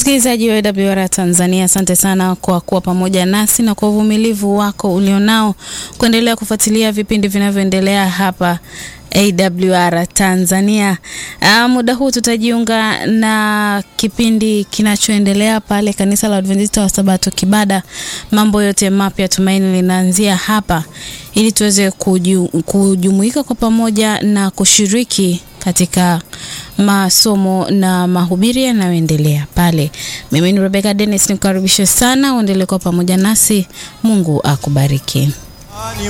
Msikilizaji wa AWR Tanzania, asante sana kwa kuwa pamoja nasi na kwa uvumilivu wako ulionao kuendelea kufuatilia vipindi vinavyoendelea hapa AWR Tanzania. Uh, muda huu tutajiunga na kipindi kinachoendelea pale kanisa la Adventista wa Sabato Kibada. Mambo yote mapya, tumaini linaanzia hapa, ili tuweze kuju, kujumuika kwa pamoja na kushiriki katika masomo na mahubiri yanayoendelea pale. Mimi ni Rebecca Dennis, nikukaribishe sana uendelee kwa pamoja nasi. Mungu akubariki.